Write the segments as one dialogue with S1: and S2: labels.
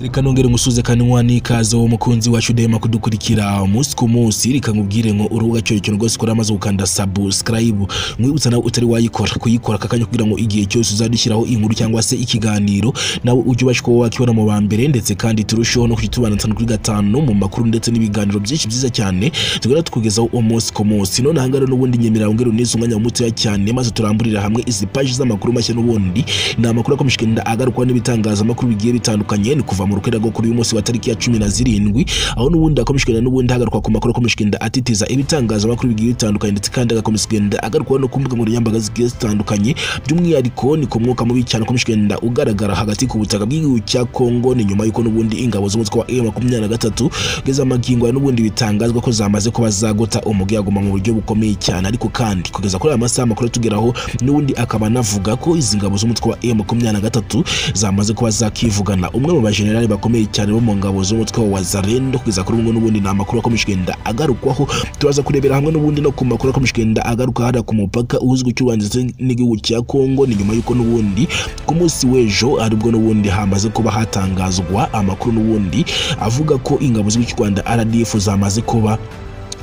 S1: reka nongere ngusuze kandi nkuha n'ikaze wowe mukunzi wacu udahema kudukurikira umunsi ku munsi reka nkubwire ngo urubuga cyo ikintu rwose ukora maze gukanda subscribe mwibutsa nawe utari wayikora kuyikora aka kanya kugira ngo igihe cyose uzadushyiraho inkuru cyangwa se ikiganiro nawe ujye ubasha kuba wakibona mu ba mbere ndetse kandi turusheho no kujya tubana gatanu kuri gatanu mu makuru ndetse n'ibiganiro byinshi byiza cyane tugenda tukugezaho umunsi ku munsi none ahangaha n'ubundi nyemera wongere uneze umwanya mutoya cyane maze turamburira hamwe izi paji z'amakuru mashya n'ubundi ni amakuru akomeje kugenda agarukwa n'ibitangazamakuru bigiye bitandukanye ni kuva mu rukerera kuri uyu munsi wa tariki ya cumi na zirindwi aho n'ubundi akomeje kugenda n'ubundi hagarukwa ku makuru akomeje kugenda atitiza ibitangazamakuru bigiye bitandukanye ndetse kandi agakomeza kugenda agarukwa no ku mbuga nkoranyambaga zigiye zitandukanye by'umwihariko ni ku mwuka mubi cyane ukomeje kugenda ugaragara hagati ku butaka bw'igihugu cya Kongo ni nyuma y'uko n'ubundi ingabo z'umutwe wa M23 ugeze amagingo ya n'ubundi bitangazwa ko zamaze kuba zagota umugiyaguma mu buryo bukomeye cyane ariko kandi kugeza kuri aya masaha amakuru atugeraho n'ubundi akaba anavuga ko izi ngabo z'umutwe wa M23 zamaze kuba zakivugana umwe mu bajenerali bakomeye cyane bo mu ngabo z'umutwe wa Wazalendo kugeza kuri umwe n'ubundi ni amakuru akomeje kugenda agarukwaho turaza kurebera hamwe n'ubundi no ku makuru akomeje kugenda agaruka hariya ku mupaka uhuza igihugu cy'u Rwanda ndetse n'igihugu cya Kongo ni nyuma y'uko n'ubundi ku munsi w'ejo aribwo n'ubundi hamaze kuba hatangazwa amakuru n'ubundi avuga ko ingabo z'u Rwanda RDF zamaze kuba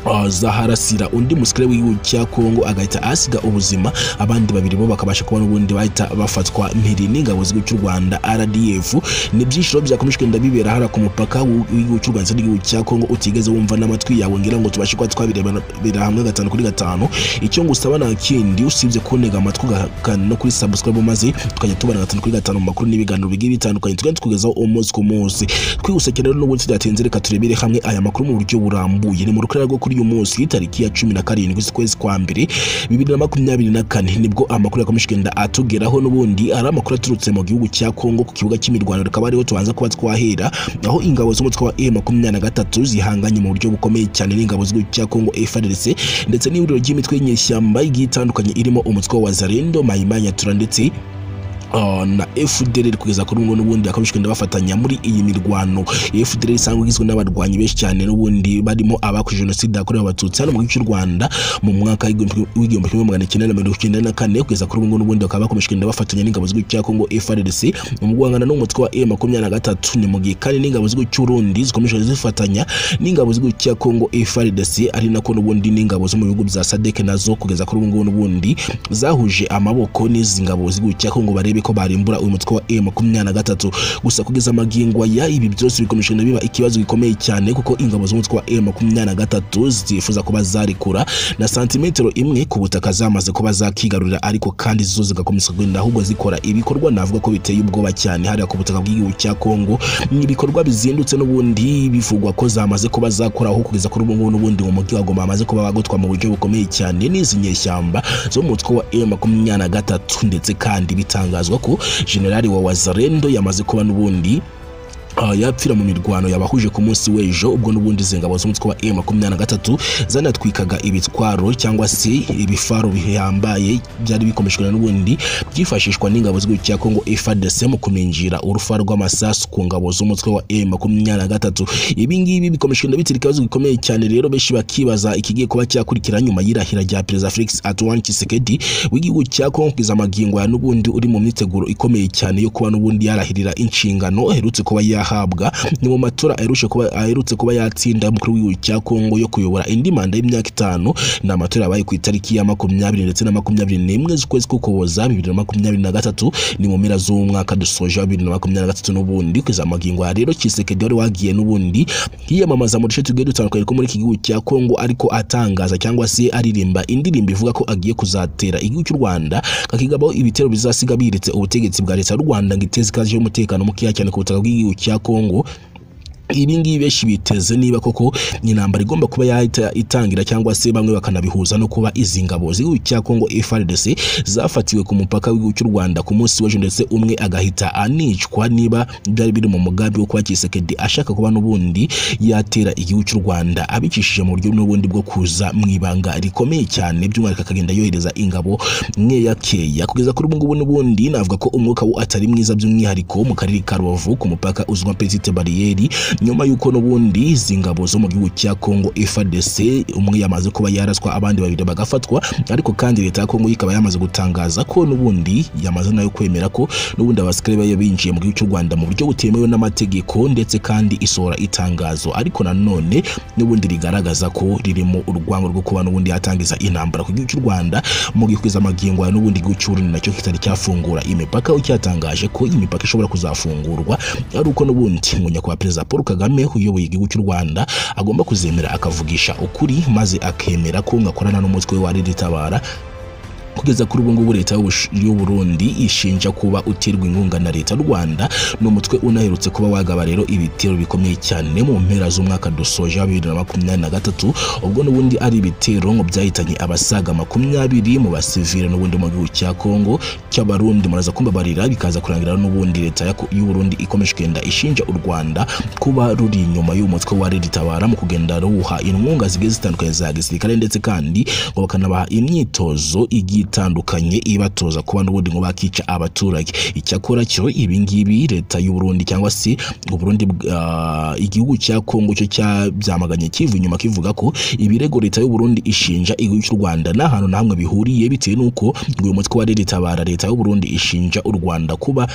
S1: uh, zaharasira undi musirikare w'igihugu cya Kongo agahita asiga ubuzima abandi babiri bo bakabasha kuba n'ubundi bahita bafatwa mpiri n'ingabo z'igihugu cy'u Rwaje RDF ni byishiro byakomejwe ndabibera hara ku mupaka w'igihugu cy'u Rwanda n'igihugu cya Kongo utigeze wumva n'amatwi yawe ngira ngo tubashe kuba twabirebera hamwe gatanu kuri gatanu icyo ngusaba nta kindi usibye kuntega amatwi ugakanda no kuri subscribe maze tukajya tubana gatanu kuri gatanu mu makuru n'ibiganiro bigiye bitandukanye tugenda tukugezaho umunsi ku munsi twihuse cyane rero n'ubundi tudatinze reka turebere hamwe aya makuru mu buryo burambuye ni mu rukarara rwo kuri uyu munsi tariki ya cumi na karindwi z'ukwezi kwa mbere bibiri na makumyabiri na kane nibwo amakuru yakomeje kugenda atugeraho n'ubundi ari amakuru aturutse mu gihugu cya kongo ku kibuga cy'imirwano rikaba ariho tubanza kuba twahera aho ingabo z'umutwe wa e makumyabiri na gatatu zihanganye mu buryo bukomeye cyane n'ingabo z'igihugu cya kongo FARDC ndetse n'ihuriro ry'imitwe y'inyeshyamba igiye itandukanye irimo umutwe wa zarendo mayimanyatura ndetse Uh, na FDLR kugeza kuri ngo n'ubundi akomeje kugenda bafatanya muri iyi mirwano FDLR isanzwe igizwe n'abarwanyi benshi cyane n'ubundi barimo abakoze jenoside yakorewe abatutsi hano mu gihugu cy'u Rwanda mu mwaka w'igihumbi kimwe magana cyenda na mirongo icyenda na kane kugeza kuri ngo n'ubundi bakaba bakomeje kugenda bafatanya n'ingabo z'igihugu cya Kongo FARDC mu guhangana n'umutwe wa M23 ni mu gihe kandi n'ingabo z'igihugu cy'u Burundi zikomeje zifatanya n'ingabo z'igihugu cya Kongo FARDC ari nako n'ubundi n'ingabo zo mu bihugu bya SADC nazo kugeza kuri ngo n'ubundi zahuje amaboko n'izi ngabo z'igihugu cya Kongo barebe ko barimbura uyu mutwe wa M23 gusa kugeza amagingo ya ibi byose bikomeje biba ikibazo gikomeye cyane kuko ingabo z'umutwe wa M23 zifuza kuba zarekura na santimetero imwe ku butaka zamaze kuba zakigarurira ariko kandi zo zigakomeza kugenda ahubwo zikora ibikorwa navuga ko biteye ubwoba cyane hariya ku butaka bw'igihugu cya Kongo ni ibikorwa bizindutse n'ubundi bivugwa ko zamaze kuba zakoraho kugeza kuri ubu ngubu n'ubundi mu mujyi wa Goma bamaze kuba bagotwa mu buryo bukomeye cyane n'izi nyeshyamba zo mu mutwe wa M23 ndetse kandi bitangazwa bitangazwa ko generali wa Wazalendo yamaze kuba n'ubundi Uh, yapfira mu mirwano yabahuje ku munsi w'ejo ubwo n'ubundi zingabo z'umutwe wa M23 zanatwikaga ibitwaro cyangwa se ibifaro bihambaye byari bikomeshwe n'ubundi byifashishwa n'ingabo z'igihugu cya Kongo FARDC mu kuminjira urufa rw'amasasu ku ngabo z'umutwe wa M23 ibi ngibi bikomeshwe ndabitira ikibazo gikomeye cyane rero benshi bakibaza ikigiye kuba cyakurikira nyuma y'irahira rya Perezida Felix Antoine Tshisekedi w'igihugu cya Kongo kugeza amagingo ya n'ubundi uri mu myiteguro ikomeye cyane yo kuba n'ubundi yarahirira inshingano aherutse kuba ya ahabwa ni mu matora aherutse kuba yatsinda umukuru w'igihugu cya Kongo yo kuyobora indi manda y'imyaka itanu ni amatora yabaye ku itariki ya makumyabiri ndetse na makumyabiri n'imwe z'ukwezi k'ukuboza bibiri na makumyabiri na gatatu ni mu mpera z'umwaka dusoje wa bibiri na makumyabiri na gatatu n'ubundi kugeza amagingo ya rero Tshisekedi wari wagiye n'ubundi yiyamamaza mu duce tugiye dutandukanye two muri iki gihugu cya Kongo ariko atangaza cyangwa se aririmba indirimbo ivuga ko agiye kuzatera igihugu cy'u Rwanda kakigabaho ibitero bizasiga biritse ubutegetsi bwa leta y'u Rwanda ngo iteze ikaze y'umutekano mukeya cyane ku butaka bw'igihugu cya Congo ibi ngibi benshi biteze niba koko intambara igomba kuba yahita itangira cyangwa se bamwe bakanabihuza no kuba izi ngabo z'igihugu cya Kongo FARDC zafatiwe ku mupaka w'igihugu cy'u Rwanda ku munsi w'ejo ndetse umwe agahita anicwa niba byari biri mu mugambi wo kuba Tshisekedi ashaka kuba n'ubundi yatera igihugu cy'u Rwanda abicishije mu buryo n'ubundi bwo kuza mu ibanga rikomeye cyane by'umwihariko akagenda yohereza ingabo nkeya keya kugeza kuri ubu ngubu n'ubundi navuga ko umwuka wo atari mwiza by'umwihariko mu karere ka Rubavu ku mupaka uzwi nka Petite Barriere nyuma y'uko n'ubundi izi ngabo zo mu gihugu cya Congo FARDC umwe yamaze kuba yaraswa abandi babiri bagafatwa ariko kandi leta ya Congo ikaba yamaze gutangaza ko n'ubundi yamaze nayo kwemera ko n'ubundi abasikare bari binjiye mu gihugu cy'u Rwanda mu buryo butemewe n'amategeko ndetse kandi isohora itangazo ariko nanone n'ubundi rigaragaza ko ririmo urwango rwo kuba n'ubundi yatangiza intambara ku gihugu cy'u Rwanda mu gikwiza amagingo ya n'ubundi igihugu cy'u Burundi nacyo kitari cyafungura imipaka ucyatangaje ko imipaka ishobora kuzafungurwa ari uko n'ubundi ngo nyakubahwa perezida Paul Kagame uyoboye igihugu cy'u Rwanda agomba kuzemera akavugisha ukuri maze akemera ko ngakorana n'umutwe wa ritabara kugeza kuri ubu ngubu leta y'u Burundi ishinja kuba uterwa inkunga na leta y'u Rwanda n'umutwe unaherutse kuba wagaba rero ibitero bikomeye cyane mu mpera z'umwaka dusoje wa bibiri na makumyabiri na gatatu ubwo n'ubundi ari ibitero ngo byahitanye abasaga makumyabiri mu basivile n'ubundi mu gihugu cya Kongo cy'abarundi muraza kumbabarira bikaza kurangira n'ubundi leta y'u Burundi ikomeje kugenda ishinja u Rwanda kuba ruri inyuma y'umutwe wa ritabara mu kugenda ruwuha inkunga zigiye zitandukanye za gisirikare ndetse kandi ngo bakanabaha imyitozo igiye itandukanye ibatoza kuba n'ubundi ngo bakica abaturage icyakora cyo ibingibi leta y'u Burundi cyangwa se Burundi uh, igihugu cya Kongo cyo cyabyamaganye kivu inyuma kivuga ko ibirego leta y'u Burundi ishinja igihugu cy'u Rwanda nta hantu na hamwe bihuriye bitewe n'uko uyu mutwe wa ritabara leta y'u Burundi ishinja u Rwanda kuba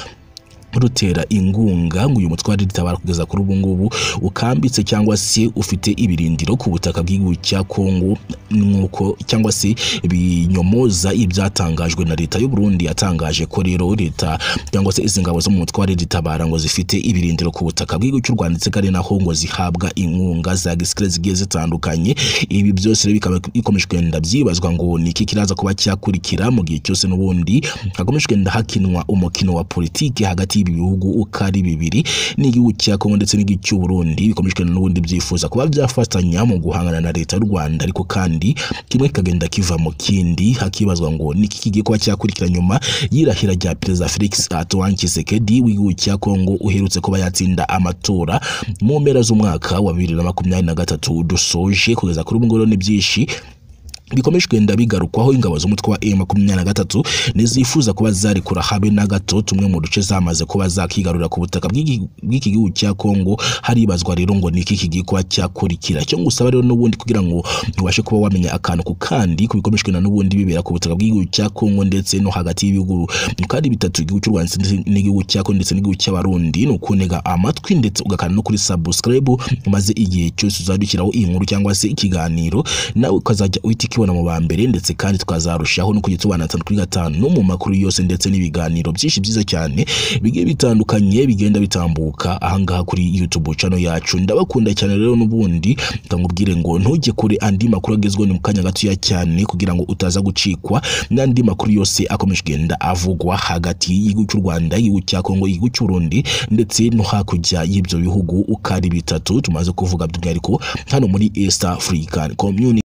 S1: rutera ingunga ngo uyu mutwe wa ritabara kugeza kuri ubu ngubu ukambitse cyangwa se ufite ibirindiro ku butaka bw'igihugu cya Kongo nuko cyangwa se binyomoza ibyatangajwe na leta y'u Burundi yatangaje ko rero leta cyangwa se izi ngabo zo mu mutwe wa ritabara ngo zifite ibirindiro ku butaka bw'igihugu cy'u Rwanda ndetse kandi naho ngo zihabwa inkunga za gisirikare zigiye zitandukanye ibi byose rero bikaba bikomeje kugenda byibazwa ngo ni iki kiraza kuba cyakurikira mu gihe cyose n'ubundi hakomeje kugenda hakinwa umukino wa politiki hagati ibi bihugu uko ari bibiri n'igihugu cya Kongo ndetse n'igihugu cy'u Burundi bikomeje n'ubundi byifuza kuba byafatanya mu guhangana na leta y'u Rwanda ariko kandi kimwe kikagenda kiva mu kindi hakibazwa ngo niki kigiye kuba cyakurikira nyuma y'irahira rya perezida Felix Antoine Tshisekedi w'igihugu cya Kongo uherutse kuba yatsinda amatora mu mpera z'umwaka wa bibiri na makumyabiri na gatatu dusoje kugeza kuri ubu ngubu ni byinshi bikomeje kugenda bigarukwaho ingabo z'umutwe wa M23 nizifuza kuba zarekura habe na gato tumwe mu duce zamaze kuba zakigarura ku butaka bw'iki gihugu cya Kongo haribazwa rero ngo niki kigiye kuba cyakurikira cyo ngusaba rero n'ubundi kugira ngo ubashe kuba wamenya akantu ku kandi kubikomeje kugenda n'ubundi bibera ku butaka bw'igihugu cya Kongo ndetse no hagati y'ibihugu kandi bitatu igihugu cy'u Rwanda n'igihugu cya Kongo ndetse n'igihugu cy'abarundi ni ukunega amatwi ndetse ugakanda no kuri subscribe maze igihe cyose uzadukiraho iyi nkuru cyangwa se ikiganiro nawe ukazajya uhita tukibona mu ba mbere ndetse kandi tukazarushaho no kujya tubana gatanu kuri gatanu mu makuru yose ndetse n'ibiganiro byinshi byiza cyane bigiye bitandukanye bigenda bitambuka ahangaha kuri YouTube channel yacu ndabakunda cyane rero n'ubundi ndamubwire ngo ntujye kure andi makuru agezweho ni mu kanya gatoya cyane kugira ngo utaza gucikwa n'andi makuru yose akomeje kugenda avugwa hagati y'igihugu cy'u Rwanda igihugu cya Kongo igihugu cy'u Burundi ndetse no hakurya y'ibyo bihugu uko ari bitatu tumaze kuvuga by'umwihariko hano muri East African Community